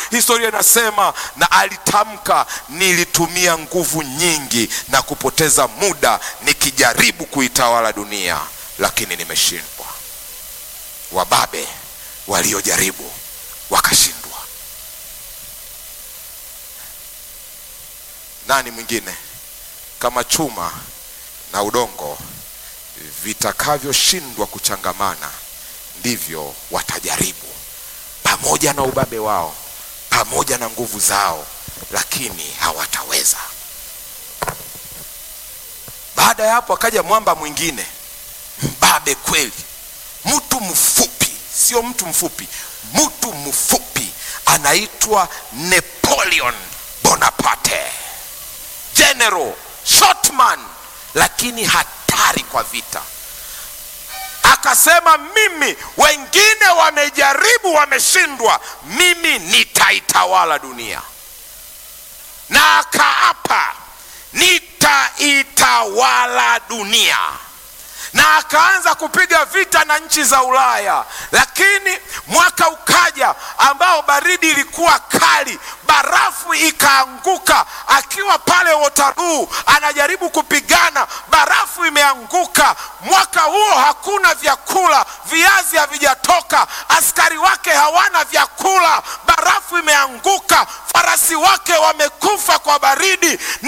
historia inasema na alitamka, nilitumia nguvu nyingi na kupoteza muda nikijaribu kuitawala dunia, lakini nimeshindwa. Wababe waliojaribu wakashindwa. Nani mwingine kama chuma na udongo vitakavyoshindwa kuchangamana, ndivyo watajaribu pamoja na ubabe wao, pamoja na nguvu zao, lakini hawataweza. Baada ya hapo, akaja mwamba mwingine mbabe kweli, mtu mfupi, sio mtu mfupi, mtu mfupi, anaitwa Napoleon Bonaparte, general shotman, lakini hatari kwa vita. Akasema, mimi wengine wamejaribu, wameshindwa, mimi nitaitawala dunia, na akaapa nitaitawala dunia na akaanza kupiga vita na nchi za Ulaya, lakini mwaka ukaja ambao baridi ilikuwa kali, barafu ikaanguka. Akiwa pale Waterloo anajaribu kupigana, barafu imeanguka. Mwaka huo hakuna vyakula, viazi havijatoka, askari wake hawana vyakula, barafu imeanguka, farasi wake wamekufa kwa baridi.